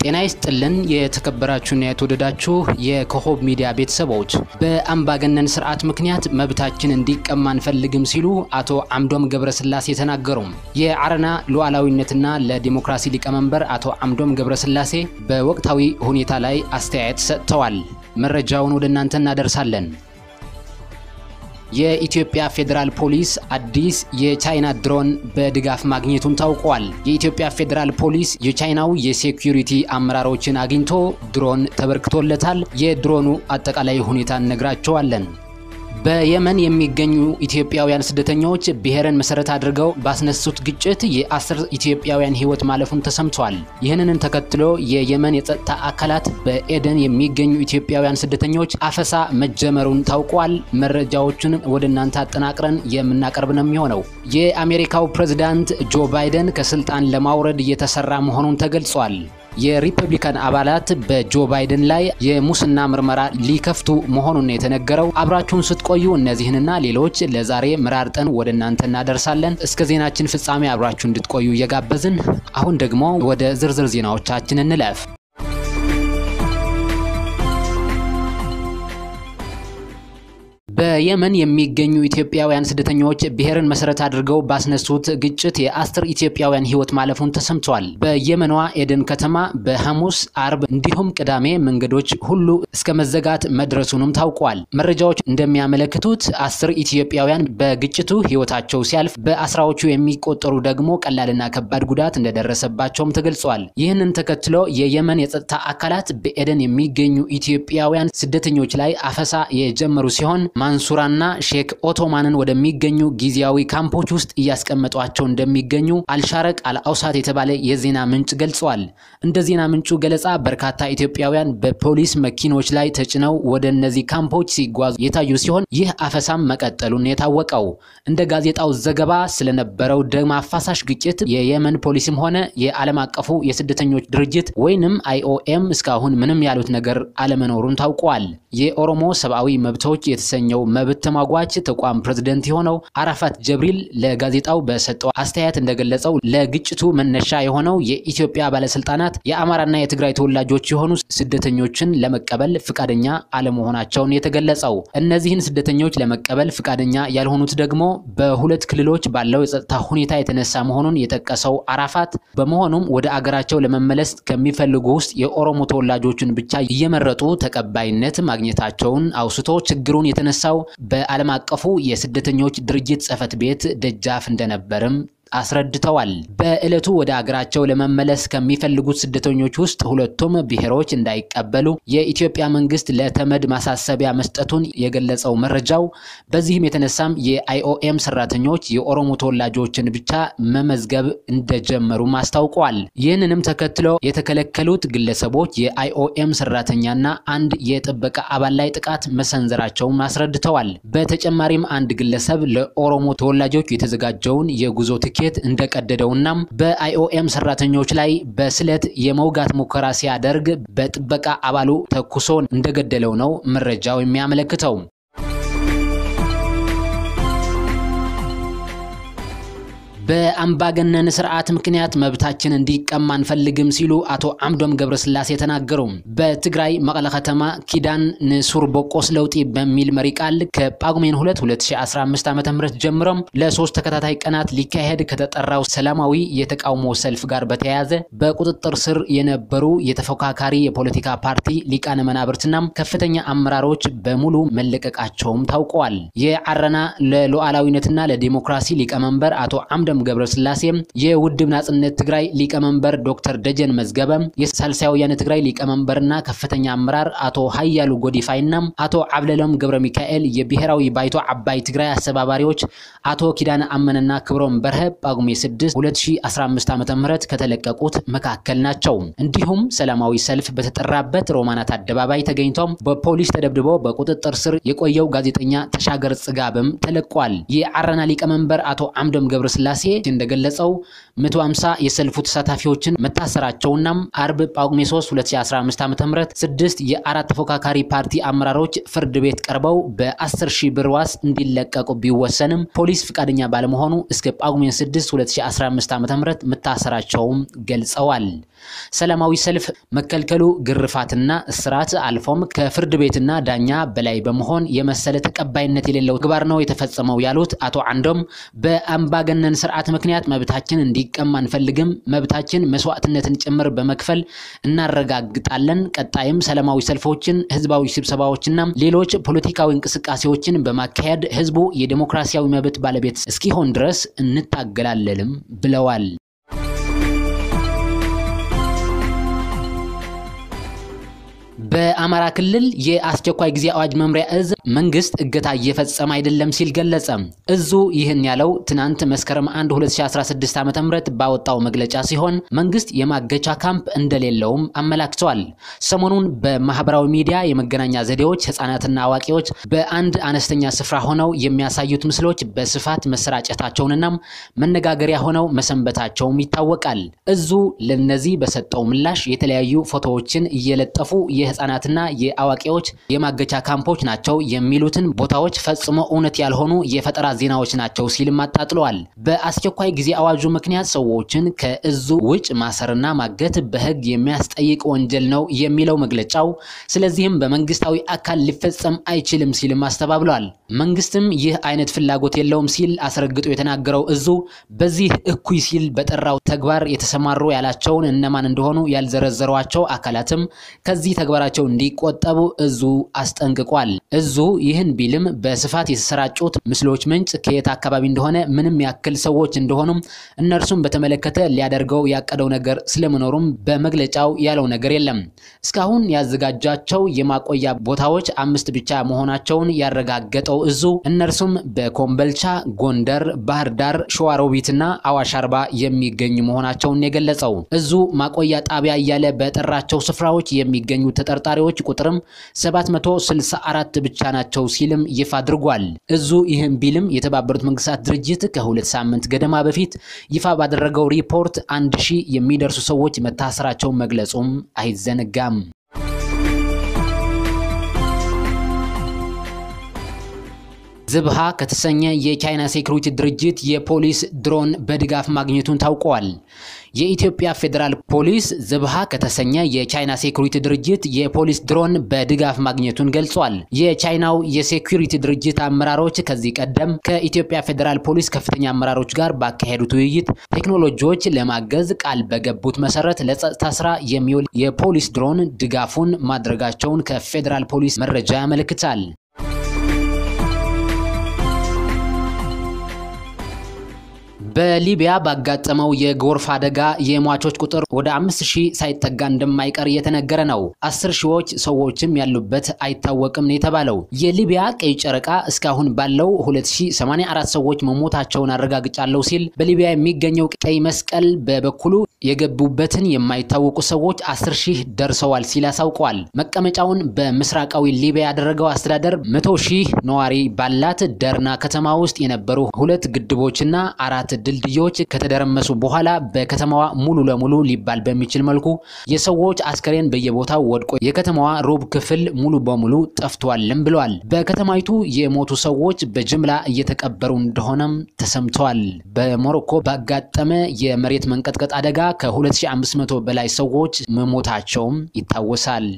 ጤና ይስጥልን የተከበራችሁና የተወደዳችሁ የኮከብ ሚዲያ ቤተሰቦች፣ በአምባገነን ስርዓት ምክንያት መብታችን እንዲቀማ አንፈልግም ሲሉ አቶ አምዶም ገብረስላሴ ተናገሩ። የአረና ሉዓላዊነትና ለዲሞክራሲ ሊቀመንበር አቶ አምዶም ገብረስላሴ በወቅታዊ ሁኔታ ላይ አስተያየት ሰጥተዋል። መረጃውን ወደ እናንተ እናደርሳለን። የኢትዮጵያ ፌዴራል ፖሊስ አዲስ የቻይና ድሮን በድጋፍ ማግኘቱን ታውቋል። የኢትዮጵያ ፌዴራል ፖሊስ የቻይናው የሴኩሪቲ አመራሮችን አግኝቶ ድሮን ተበርክቶለታል። የድሮኑ አጠቃላይ ሁኔታ እነግራቸዋለን። በየመን የሚገኙ ኢትዮጵያውያን ስደተኞች ብሔርን መሰረት አድርገው ባስነሱት ግጭት የአስር ኢትዮጵያውያን ሕይወት ማለፉን ተሰምቷል። ይህንን ተከትሎ የየመን የጸጥታ አካላት በኤደን የሚገኙ ኢትዮጵያውያን ስደተኞች አፈሳ መጀመሩን ታውቋል። መረጃዎችን ወደ እናንተ አጠናቅረን የምናቀርብ ነው የሚሆነው። የአሜሪካው ፕሬዝዳንት ጆ ባይደን ከስልጣን ለማውረድ እየተሰራ መሆኑን ተገልጿል። የሪፐብሊካን አባላት በጆ ባይደን ላይ የሙስና ምርመራ ሊከፍቱ መሆኑን የተነገረው። አብራችሁን ስትቆዩ እነዚህንና ሌሎች ለዛሬ መራርጠን ወደ እናንተ እናደርሳለን። እስከ ዜናችን ፍጻሜ አብራችሁ እንድትቆዩ እየጋበዝን አሁን ደግሞ ወደ ዝርዝር ዜናዎቻችን እንለፍ። በየመን የሚገኙ ኢትዮጵያውያን ስደተኞች ብሔርን መሰረት አድርገው ባስነሱት ግጭት የአስር ኢትዮጵያውያን ሕይወት ማለፉን ተሰምቷል። በየመኗ ኤደን ከተማ በሐሙስ፣ አርብ እንዲሁም ቅዳሜ መንገዶች ሁሉ እስከ መዘጋት መድረሱንም ታውቋል። መረጃዎች እንደሚያመለክቱት አስር ኢትዮጵያውያን በግጭቱ ሕይወታቸው ሲያልፍ በአስራዎቹ የሚቆጠሩ ደግሞ ቀላልና ከባድ ጉዳት እንደደረሰባቸውም ተገልጿል። ይህንን ተከትሎ የየመን የጸጥታ አካላት በኤደን የሚገኙ ኢትዮጵያውያን ስደተኞች ላይ አፈሳ የጀመሩ ሲሆን ማንሱራና ሼክ ኦቶማንን ወደሚገኙ ጊዜያዊ ካምፖች ውስጥ እያስቀመጧቸው እንደሚገኙ አልሻረቅ አልአውሳት የተባለ የዜና ምንጭ ገልጸዋል። እንደ ዜና ምንጩ ገለጻ በርካታ ኢትዮጵያውያን በፖሊስ መኪኖች ላይ ተጭነው ወደ እነዚህ ካምፖች ሲጓዙ የታዩ ሲሆን ይህ አፈሳም መቀጠሉን የታወቀው። እንደ ጋዜጣው ዘገባ ስለነበረው ደም አፋሳሽ ግጭት የየመን ፖሊስም ሆነ የዓለም አቀፉ የስደተኞች ድርጅት ወይንም አይኦኤም እስካሁን ምንም ያሉት ነገር አለመኖሩን ታውቋል። የኦሮሞ ሰብአዊ መብቶች የተሰኘ ው መብት ተሟጓች ተቋም ፕሬዝደንት የሆነው አራፋት ጀብሪል ለጋዜጣው በሰጠው አስተያየት እንደገለጸው ለግጭቱ መነሻ የሆነው የኢትዮጵያ ባለስልጣናት የአማራና የትግራይ ተወላጆች የሆኑ ስደተኞችን ለመቀበል ፍቃደኛ አለመሆናቸውን የተገለጸው። እነዚህን ስደተኞች ለመቀበል ፍቃደኛ ያልሆኑት ደግሞ በሁለት ክልሎች ባለው የጸጥታ ሁኔታ የተነሳ መሆኑን የጠቀሰው አራፋት በመሆኑም ወደ አገራቸው ለመመለስ ከሚፈልጉ ውስጥ የኦሮሞ ተወላጆችን ብቻ እየመረጡ ተቀባይነት ማግኘታቸውን አውስቶ ችግሩን የተነሳ ሰው በዓለም አቀፉ የስደተኞች ድርጅት ጽሕፈት ቤት ደጃፍ እንደነበርም አስረድተዋል። በዕለቱ ወደ አገራቸው ለመመለስ ከሚፈልጉት ስደተኞች ውስጥ ሁለቱም ብሔሮች እንዳይቀበሉ የኢትዮጵያ መንግስት ለተመድ ማሳሰቢያ መስጠቱን የገለጸው መረጃው በዚህም የተነሳም የአይኦኤም ሰራተኞች የኦሮሞ ተወላጆችን ብቻ መመዝገብ እንደጀመሩም አስታውቀዋል። ይህንንም ተከትሎ የተከለከሉት ግለሰቦች የአይኦኤም ሰራተኛና አንድ የጥበቃ አባል ላይ ጥቃት መሰንዘራቸውን አስረድተዋል። በተጨማሪም አንድ ግለሰብ ለኦሮሞ ተወላጆች የተዘጋጀውን የጉዞ ትኬት እንደቀደደውና በአይኦኤም ሰራተኞች ላይ በስለት የመውጋት ሙከራ ሲያደርግ በጥበቃ አባሉ ተኩሶ እንደገደለው ነው መረጃው የሚያመለክተው። በአምባገነን ስርዓት ምክንያት መብታችን እንዲቀማ አንፈልግም ሲሉ አቶ አምዶም ገብረስላሴ ተናገሩ። በትግራይ መቀለ ከተማ ኪዳን ንሱር ቦቆስ ለውጢ በሚል መሪ ቃል ከጳጉሜን 2 2015 ዓ.ም ጀምሮ ለሶስት ተከታታይ ቀናት ሊካሄድ ከተጠራው ሰላማዊ የተቃውሞ ሰልፍ ጋር በተያያዘ በቁጥጥር ስር የነበሩ የተፎካካሪ የፖለቲካ ፓርቲ ሊቃነ መናብርትና ከፍተኛ አመራሮች በሙሉ መለቀቃቸውም ታውቀዋል። የአረና ለሉዓላዊነትና ለዲሞክራሲ ሊቀመንበር አቶ አምዶም ገብረስላሴ የውድብ ናጽነት ትግራይ ሊቀመንበር ዶክተር ደጀን መዝገበ የሳልሳይ ወያነ ትግራይ ሊቀመንበርና ከፍተኛ አመራር አቶ ሀያሉ ጎዲፋይና አቶ አብለሎም ገብረ ሚካኤል የብሔራዊ ባይቶ አባይ ትግራይ አስተባባሪዎች አቶ ኪዳነ አመነና ክብሮም በርሀ ጳጉሜ 6 2015 ዓ.ም ከተለቀቁት መካከል ናቸው። እንዲሁም ሰላማዊ ሰልፍ በተጠራበት ሮማናት አደባባይ ተገኝቶም በፖሊስ ተደብድቦ በቁጥጥር ስር የቆየው ጋዜጠኛ ተሻገር ጽጋብም ተለቋል። የአረና ሊቀመንበር አቶ አምዶም ገብረስላሴ እንደገለጸው 150 የሰልፉ ተሳታፊዎችን መታሰራቸውና አርብ ጳጉሜ 3 2015 ዓ.ም ስድስት የአራት ተፎካካሪ ፓርቲ አመራሮች ፍርድ ቤት ቀርበው በ10 ሺህ ብር ዋስ እንዲለቀቁ ቢወሰንም ፖሊስ ፍቃደኛ ባለመሆኑ እስከ ጳጉሜ 6 2015 ዓ.ም መታሰራቸውም ገልጸዋል። ሰላማዊ ሰልፍ መከልከሉ ግርፋትና እስራት አልፎም ከፍርድ ቤትና ዳኛ በላይ በመሆን የመሰለ ተቀባይነት የሌለው ተግባር ነው የተፈጸመው ያሉት አቶ አንዶም በአምባገነን ስርዓት ምክንያት መብታችን እንዲቀማ አንፈልግም። መብታችን መስዋዕትነትን ጭምር በመክፈል እናረጋግጣለን። ቀጣይም ሰላማዊ ሰልፎችን፣ ህዝባዊ ስብሰባዎችና ሌሎች ፖለቲካዊ እንቅስቃሴዎችን በማካሄድ ህዝቡ የዲሞክራሲያዊ መብት ባለቤት እስኪሆን ድረስ እንታገላለንም ብለዋል። በአማራ ክልል የአስቸኳይ ጊዜ አዋጅ መምሪያ እዝ መንግስት እገታ እየፈጸመ አይደለም ሲል ገለጸ። እዙ ይህን ያለው ትናንት መስከረም 1 2016 ዓ.ም ባወጣው መግለጫ ሲሆን መንግስት የማገቻ ካምፕ እንደሌለውም አመላክተዋል። ሰሞኑን በማህበራዊ ሚዲያ የመገናኛ ዘዴዎች ህጻናትና አዋቂዎች በአንድ አነስተኛ ስፍራ ሆነው የሚያሳዩት ምስሎች በስፋት መሰራጨታቸውንና መነጋገሪያ ሆነው መሰንበታቸውም ይታወቃል። እዙ ለነዚህ በሰጠው ምላሽ የተለያዩ ፎቶዎችን እየለጠፉ የህፃናትና የአዋቂዎች የማገቻ ካምፖች ናቸው የሚሉትን ቦታዎች ፈጽሞ እውነት ያልሆኑ የፈጠራ ዜናዎች ናቸው ሲልም አጣጥለዋል። በአስቸኳይ ጊዜ አዋጁ ምክንያት ሰዎችን ከእዙ ውጭ ማሰርና ማገት በህግ የሚያስጠይቅ ወንጀል ነው የሚለው መግለጫው፣ ስለዚህም በመንግስታዊ አካል ሊፈጸም አይችልም ሲልም አስተባብለዋል። መንግስትም ይህ አይነት ፍላጎት የለውም ሲል አስረግጦ የተናገረው እዙ በዚህ እኩይ ሲል በጠራው ተግባር የተሰማሩ ያላቸውን እነማን እንደሆኑ ያልዘረዘሯቸው አካላትም ከዚህ ተግባራቸው እንዲቆጠቡ እዙ አስጠንቅቋል። እዙ ይህን ቢልም በስፋት የተሰራጩት ምስሎች ምንጭ ከየት አካባቢ እንደሆነ ምንም ያክል ሰዎች እንደሆኑም እነርሱም በተመለከተ ሊያደርገው ያቀደው ነገር ስለመኖሩም በመግለጫው ያለው ነገር የለም። እስካሁን ያዘጋጃቸው የማቆያ ቦታዎች አምስት ብቻ መሆናቸውን ያረጋገጠው እዙ እነርሱም በኮምበልቻ፣ ጎንደር፣ ባህር ዳር፣ ሸዋሮቢትና አዋሽ አርባ የሚገኙ መሆናቸውን የገለጸው እዙ ማቆያ ጣቢያ እያለ በጠራቸው ስፍራዎች የሚገኙ ተጠርጣሪዎች ቁጥርም 764 ብቻ ናቸው ሲልም ይፋ አድርጓል። እዙ ይህም ቢልም የተባበሩት መንግስታት ድርጅት ከሁለት ሳምንት ገደማ በፊት ይፋ ባደረገው ሪፖርት አንድ ሺህ የሚደርሱ ሰዎች መታሰራቸውን መግለጹም አይዘነጋም። ዝብሃ ከተሰኘ የቻይና ሴኩሪቲ ድርጅት የፖሊስ ድሮን በድጋፍ ማግኘቱን ታውቋል። የኢትዮጵያ ፌዴራል ፖሊስ ዝብሃ ከተሰኘ የቻይና ሴኩሪቲ ድርጅት የፖሊስ ድሮን በድጋፍ ማግኘቱን ገልጿል። የቻይናው የሴኩሪቲ ድርጅት አመራሮች ከዚህ ቀደም ከኢትዮጵያ ፌዴራል ፖሊስ ከፍተኛ አመራሮች ጋር ባካሄዱት ውይይት ቴክኖሎጂዎች ለማገዝ ቃል በገቡት መሰረት ለጸጥታ ስራ የሚውል የፖሊስ ድሮን ድጋፉን ማድረጋቸውን ከፌዴራል ፖሊስ መረጃ ያመለክታል። በሊቢያ ባጋጠመው የጎርፍ አደጋ የሟቾች ቁጥር ወደ አምስት ሺህ ሳይጠጋ እንደማይቀር እየተነገረ ነው። አስር ሺዎች ሰዎችም ያሉበት አይታወቅም ነው የተባለው። የሊቢያ ቀይ ጨረቃ እስካሁን ባለው 2084 ሰዎች መሞታቸውን አረጋግጫለሁ ሲል በሊቢያ የሚገኘው ቀይ መስቀል በበኩሉ የገቡበትን የማይታወቁ ሰዎች አስር ሺህ ደርሰዋል ሲል አሳውቀዋል። መቀመጫውን በምስራቃዊ ሊቢያ ያደረገው አስተዳደር መቶ ሺህ ነዋሪ ባላት ደርና ከተማ ውስጥ የነበሩ ሁለት ግድቦችና አራት ድልድዮች ከተደረመሱ በኋላ በከተማዋ ሙሉ ለሙሉ ሊባል በሚችል መልኩ የሰዎች አስከሬን በየቦታው ወድቆ የከተማዋ ሩብ ክፍል ሙሉ በሙሉ ጠፍቷልም ብለዋል። በከተማይቱ የሞቱ ሰዎች በጅምላ እየተቀበሩ እንደሆነም ተሰምተዋል። በሞሮኮ ባጋጠመ የመሬት መንቀጥቀጥ አደጋ ከ2500 በላይ ሰዎች መሞታቸውም ይታወሳል።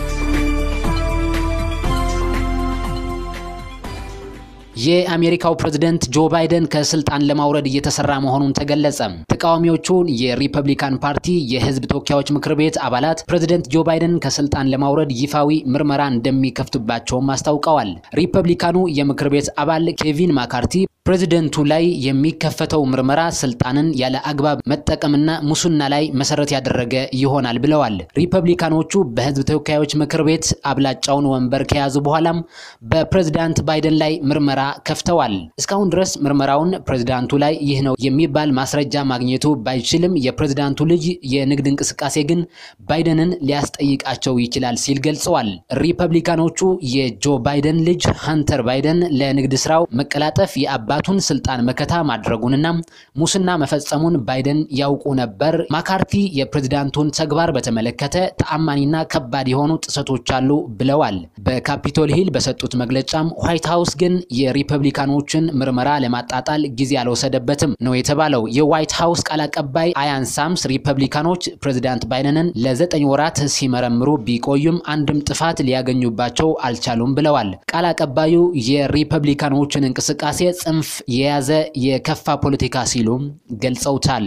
የአሜሪካው ፕሬዝደንት ጆ ባይደን ከስልጣን ለማውረድ እየተሰራ መሆኑን ተገለጸ። ተቃዋሚዎቹን የሪፐብሊካን ፓርቲ የህዝብ ተወካዮች ምክር ቤት አባላት ፕሬዝደንት ጆ ባይደን ከስልጣን ለማውረድ ይፋዊ ምርመራ እንደሚከፍቱባቸውም አስታውቀዋል። ሪፐብሊካኑ የምክር ቤት አባል ኬቪን ማካርቲ ፕሬዝደንቱ ላይ የሚከፈተው ምርመራ ስልጣንን ያለ አግባብ መጠቀምና ሙስና ላይ መሰረት ያደረገ ይሆናል ብለዋል። ሪፐብሊካኖቹ በህዝብ ተወካዮች ምክር ቤት አብላጫውን ወንበር ከያዙ በኋላም በፕሬዝዳንት ባይደን ላይ ምርመራ ከፍተዋል። እስካሁን ድረስ ምርመራውን ፕሬዝዳንቱ ላይ ይህ ነው የሚባል ማስረጃ ማግኘቱ ባይችልም የፕሬዝዳንቱ ልጅ የንግድ እንቅስቃሴ ግን ባይደንን ሊያስጠይቃቸው ይችላል ሲል ገልጸዋል። ሪፐብሊካኖቹ የጆ ባይደን ልጅ ሀንተር ባይደን ለንግድ ስራው መቀላጠፍ የአባ የግዛቱን ስልጣን መከታ ማድረጉንና ሙስና መፈጸሙን ባይደን ያውቁ ነበር። ማካርቲ የፕሬዝዳንቱን ተግባር በተመለከተ ተአማኒና ከባድ የሆኑ ጥሰቶች አሉ ብለዋል። በካፒቶል ሂል በሰጡት መግለጫም ዋይት ሀውስ ግን የሪፐብሊካኖችን ምርመራ ለማጣጣል ጊዜ አልወሰደበትም ነው የተባለው። የዋይት ሀውስ ቃል አቀባይ አያን ሳምስ ሪፐብሊካኖች ፕሬዝዳንት ባይደንን ለዘጠኝ ወራት ሲመረምሩ ቢቆዩም አንድም ጥፋት ሊያገኙባቸው አልቻሉም ብለዋል። ቃል አቀባዩ የሪፐብሊካኖችን እንቅስቃሴ ጽንፍ የያዘ የከፋ ፖለቲካ ሲሉም ገልጸውታል።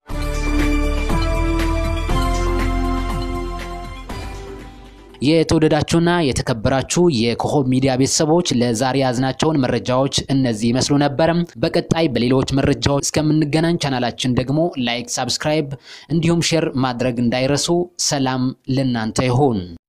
የተወደዳችሁና የተከበራችሁ የኮከብ ሚዲያ ቤተሰቦች ለዛሬ ያዝናቸውን መረጃዎች እነዚህ ይመስሉ ነበርም። በቀጣይ በሌሎች መረጃዎች እስከምንገናኝ ቻናላችን ደግሞ ላይክ፣ ሳብስክራይብ እንዲሁም ሼር ማድረግ እንዳይረሱ። ሰላም ለእናንተ ይሁን።